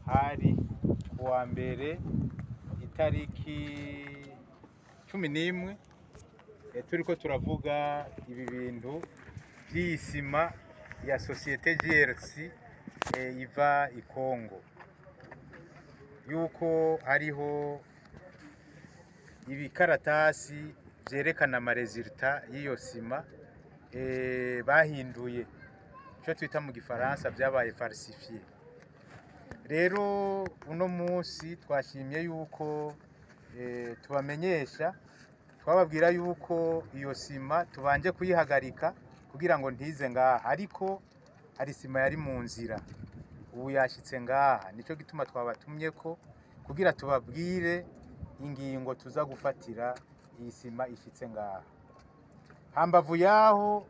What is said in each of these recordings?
hari kuwa mbere itariki cumi n'imwe eh, turiko turavuga ibi bintu vy'isima ya sosiyete GRC eh, iva i Kongo yuko hariho ibikaratasi vyerekana amaresulta y'iyo sima eh, bahinduye ico twita mu gifaransa vyabaye falsifié rero uno munsi twashimye yuko eh, tubamenyesha twababwira yuko iyo sima tubanje kuyihagarika kugira ngo ntize ngaha ariko hari sima yari mu nzira ubu yashitse ngaha nico gituma twabatumyeko kugira tubabwire ingingo tuza gufatira iyi sima ishitse ngaha hambavu yaho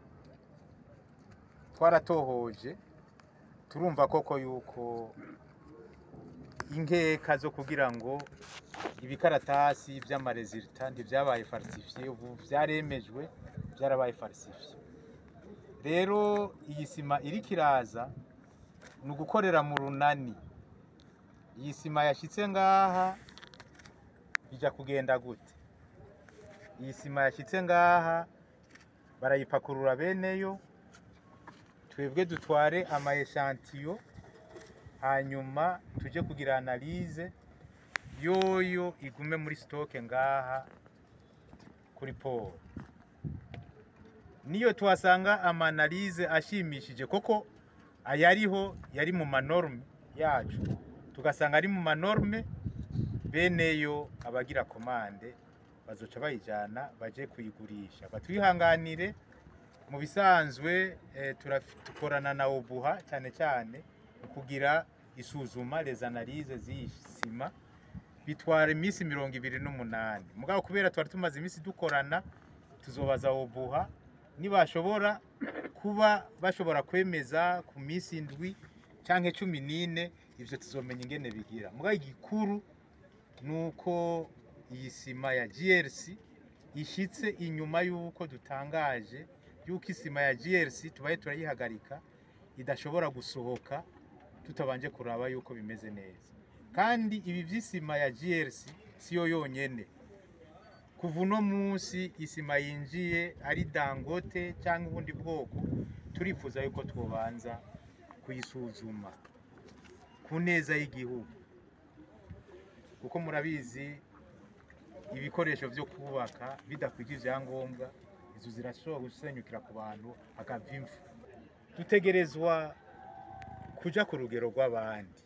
twaratohoje turumva koko yuko inkeka zo kugira ngo ibikaratasi vy'amaresulta ntivyabaye falsifié ubu vyaremejwe vyarabaye falsifié rero iyi sima iriko iraza ni ugukorera mu runani iyi sima yashitse ngaha ija kugenda gute iyi sima yashitse ngaha barayipakurura beneyo twebwe dutware ama echantillo hanyuma tuje kugira analyse yoyo igume muri stoke ngaha kuri poro niyo tuhasanga ama analyse ashimishije koko ayariho yari mu manorme yacu tugasanga ari mu manorme beneyo abagira komande bazoca bayijana baje kuyigurisha batwihanganire mu bisanzwe eh, turaf- dukorana na obuha cyane cyane mu kugira isuzuma les analyses z'iyi sima bitwara iminsi mirongo ibiri n'umunani mugabo kubera twari tumaze iminsi dukorana tuzobaza obuha nibashobora kuba bashobora kwemeza ku minsi indwi canke cumi n'ine ivyo tuzomenya ingene bigira mugabo igikuru nuko iyi sima ya GRC ishitse inyuma yuko dutangaje yuko isima ya GRC tubaye turayihagarika idashobora gusohoka tutabanje kuraba yuko bimeze neza kandi ibi vy'isima ya GRC siyo yonyene kuva uno munsi isima yinjiye ari dangote cyangwa ubundi bwoko turifuza yuko twobanza kuyisuzuma ku neza y'igihugu kuko murabizi ibikoresho vyo kubaka bidakwije ivyangombwa izo zirashobora gusenyukira ku bantu hakava imfu dutegerezwa kuja ku rugero rw'abandi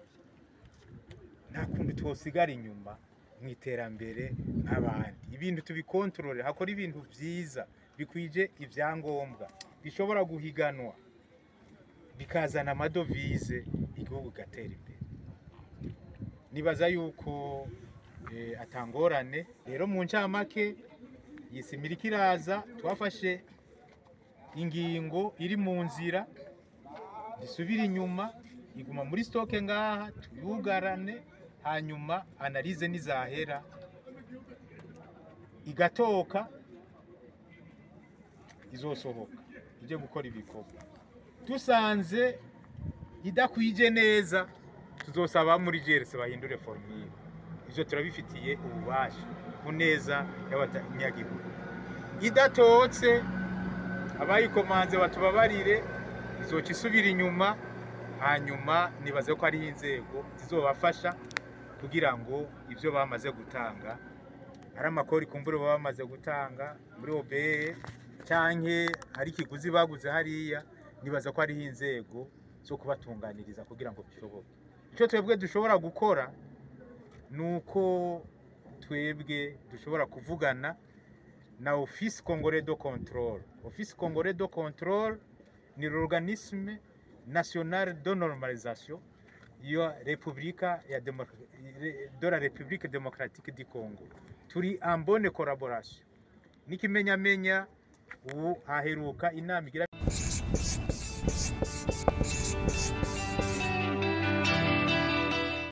nta kuntu twosigara inyuma mu iterambere nk'abandi ibintu tubikontorore hakora ibintu vyiza bikwije ivyangombwa bishobora guhiganwa bikazana amadovize igihugu gatera imbere nibaza yuko eh, atangorane rero mu ncamake iyi sima iriko iraza twafashe ingingo iri mu nzira disubira inyuma iguma muri stoke ngaha tuyugarane hanyuma analize nizahera igatoka izosohoka ije gukora ibikorwa dusanze idakwije neza tuzosaba muri GRC bahindure formule ivyo turabifitiye ububasha ku neza y'abanyagihugu idatotse abayikomanze batubabarire izoca isubira inyuma hanyuma nibaze ko hariho inzego zizobafasha kugira ngo ivyo bamaze gutanga ari amakori kumbure baba bamaze gutanga muri OBE canke ari ikiguzi baguze hariya nibaza ko hariho inzego zo kubatunganiriza kugira ngo bishoboke icyo twebwe dushobora gukora ni uko twebwe dushobora kuvugana na office congolais de contrôle office congolais de contrôle ni l'organisme national de normalisation ya repubulika ya Demo- de la république démocratique du congo turi en bonne collaboration n'ikimenyamenya ubu haheruka inama igira